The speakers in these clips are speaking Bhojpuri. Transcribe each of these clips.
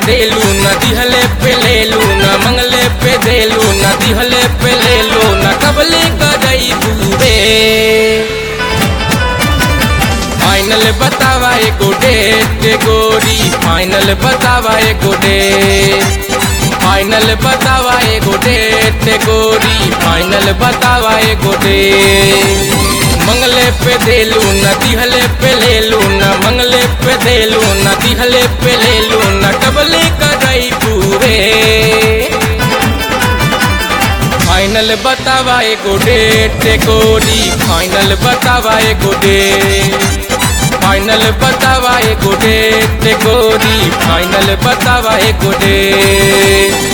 देलू न दिहले पे लेलू न मंगले पे देलू न दिहले पे लेलू न कबले करई बूरे फाइनल बतावा एगो डेट गोरी फाइनल बतावा एगो डेट फाइनल बतावा एगो डेट गोरी फाइनल बतावा एगो डेट मंगले पे देलू न दिहले पे लेलू न मंगले पे देलू न दिहले पे लेलू न कबले करई पूरे फाइनल बतावा एगो डेट गोरी फाइनल बतावा एगो डेट फाइनल बतावा एगो डेट गोरी फाइनल बतावा एगो डेट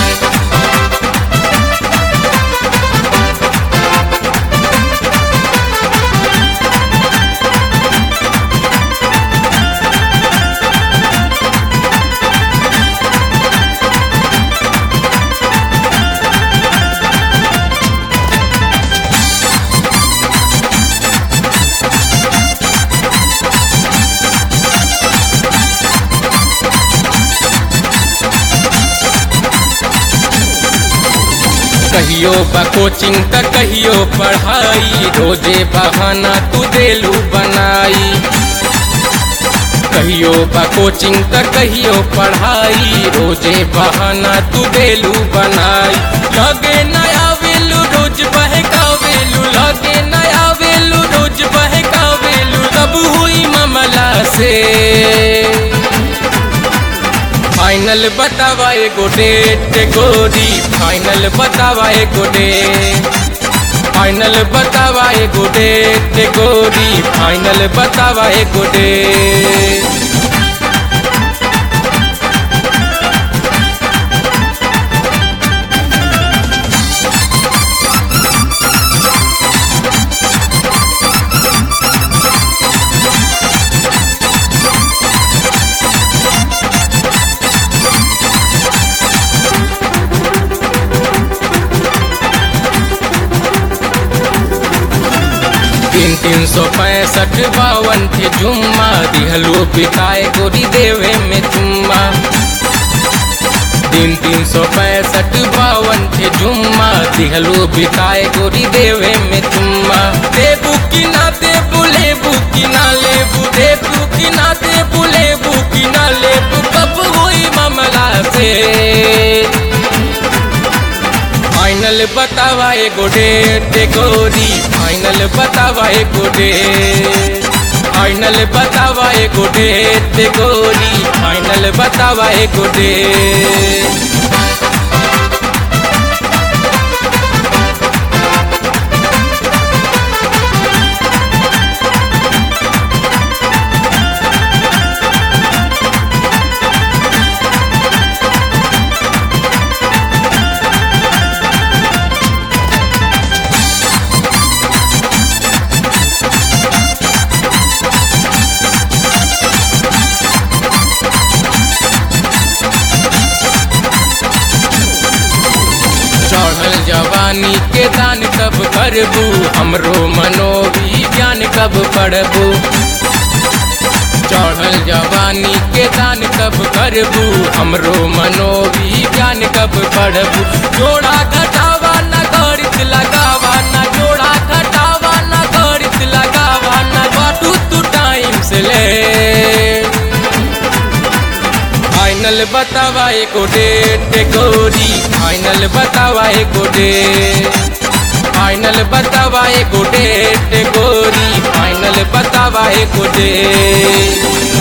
कहियो बा कोचिंग त कहियो पढ़ाई रोजे बहाना तू देलू बनाई कहियो बा कोचिंग त कहियो पढ़ाई रोजे बहाना तू देलू बनाई लगे नया वेलू रोज बहकावेलू लगे नया वेलू रोज बहकावेलू तब हुई मामला से फाइनल बतावा एगो डेट गोरी फाइनल बतावा एगो डेट फाइनल बतावा एगो डेट गोरी फाइनल बतावा एगो डेट तीन तीन सौ पैंसठ बावन थे जुम्मा दिहलो पिटाए गोरी देवे में चुम्मा तीन तीन सौ पैंसठ बावन थे जुम्मा दिहलो बिताए गोरी देवे में चुम्मा देबू की ना देबू लेबू की ना लेबू देबू की ना देबू लेबू की ना लेबू कब हुई मामला से फाइनल बतावा एगो डेट गोरी फाइनल बतावा एगो डेट फाइनल बतावा एगो डेट गोरी फाइनल बतावा एगो डेट चढ़ल जवानी के दान कब करबू हमरो मनोविज्ञान कब पढ़बू चढ़ल जवानी के दान कब करबू हमरो मनोविज्ञान कब पढ़बू जोड़ा घटावा न गणित लगावा न जोड़ा घटावा न गणित लगावा न बाटू तू टाइम से ले फाइनल बतावा एको डेट गोरी फाइनल बतावा एको डेट फाइनल बतावा एको डेट गोरी फाइनल बतावा एको डेट